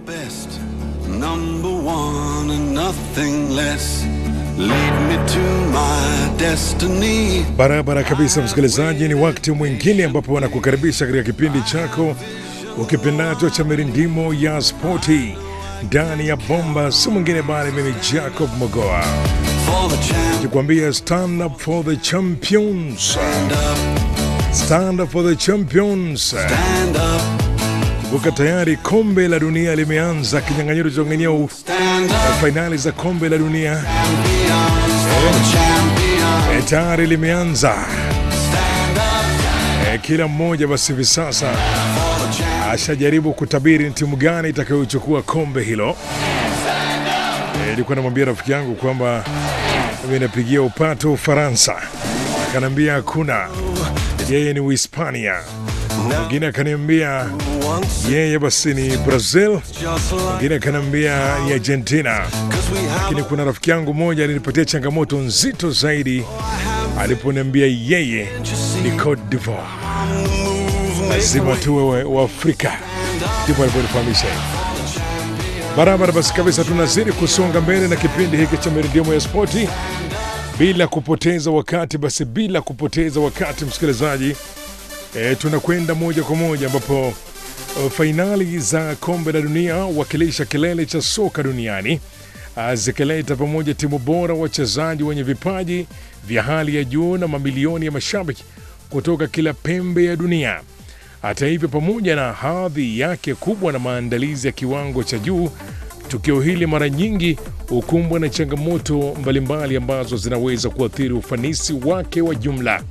best, number one and nothing less. Lead me to my destiny. Barabara kabisa, msikilizaji, ni wakati mwingine ambapo wanakukaribisha katika kipindi chako ukipendacho cha mirindimo ya spoti ndani ya bomba, si mwingine bali mimi Jacob Mogoa For the champ, nikwambia stand up for the champions, stand up, stand up for the champions. stand up, Kumbuka tayari kombe la dunia limeanza, kinyang'anyiro cha ng'ania stand up, fainali za kombe la dunia champions. For the champion, e, tayari limeanza. stand up, E, kila mmoja basi hivi sasa for the champ. ashajaribu kutabiri ni timu gani itakayochukua kombe hilo. Eh, Nilikuwa namwambia rafiki yangu kwamba mimi napigia upato Ufaransa, akaniambia hakuna, yeye ni Uhispania. Mwingine akaniambia Once, yeye basi ni Brazil, just like mwingine akaniambia ni Argentina. 'cause we have Lakini kuna rafiki yangu mmoja alinipatia changamoto nzito zaidi aliponiambia yeye ni Cote d'Ivoire, the move, lazima tuwe wa Afrika, ndipo aliponifahamisha hivi. Barabara basi kabisa, tunazidi kusonga mbele na kipindi hiki cha Meridimu ya Spoti bila kupoteza wakati. Basi bila kupoteza wakati, msikilizaji, e, tunakwenda moja kwa moja ambapo e, fainali za kombe la dunia wakilisha kilele cha soka duniani ah, zikileta pamoja timu bora, wachezaji wenye vipaji vya hali ya juu na mamilioni ya mashabiki kutoka kila pembe ya dunia. Hata hivyo, pamoja na hadhi yake kubwa na maandalizi ya kiwango cha juu, tukio hili mara nyingi hukumbwa na changamoto mbalimbali ambazo zinaweza kuathiri ufanisi wake wa jumla.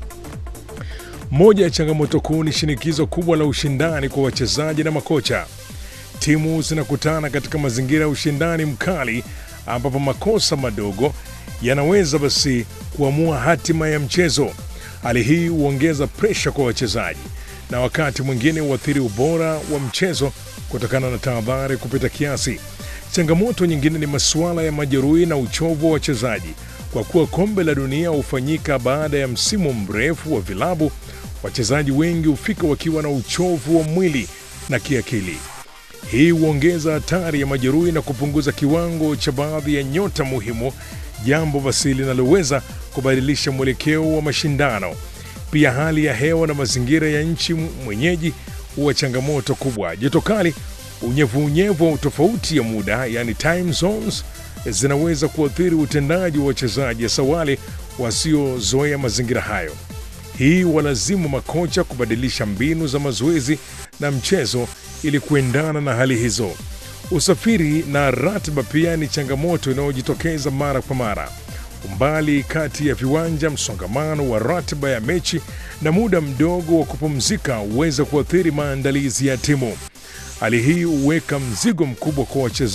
Moja ya changamoto kuu ni shinikizo kubwa la ushindani kwa wachezaji na makocha. Timu zinakutana katika mazingira ya ushindani mkali, ambapo makosa madogo yanaweza basi kuamua hatima ya mchezo. Hali hii huongeza presha kwa wachezaji na wakati mwingine huathiri ubora wa mchezo kutokana na tahadhari kupita kiasi. Changamoto nyingine ni masuala ya majeruhi na uchovu wa wachezaji. Kwa kuwa kombe la dunia hufanyika baada ya msimu mrefu wa vilabu, wachezaji wengi hufika wakiwa na uchovu wa mwili na kiakili. Hii huongeza hatari ya majeruhi na kupunguza kiwango cha baadhi ya nyota muhimu, jambo basi linaloweza kubadilisha mwelekeo wa mashindano. Pia hali ya hewa na mazingira ya nchi mwenyeji huwa changamoto kubwa. Joto kali, unyevunyevu au tofauti ya muda, yani time zones, zinaweza kuathiri utendaji wa wachezaji, hasa wale wasiozoea mazingira hayo. Hii walazimu makocha kubadilisha mbinu za mazoezi na mchezo ili kuendana na hali hizo. Usafiri na ratiba pia ni changamoto inayojitokeza mara kwa mara. Umbali kati ya viwanja, msongamano wa ratiba ya mechi na muda mdogo wa kupumzika huweza kuathiri maandalizi ya timu. Hali hii huweka mzigo mkubwa kwa wachezaji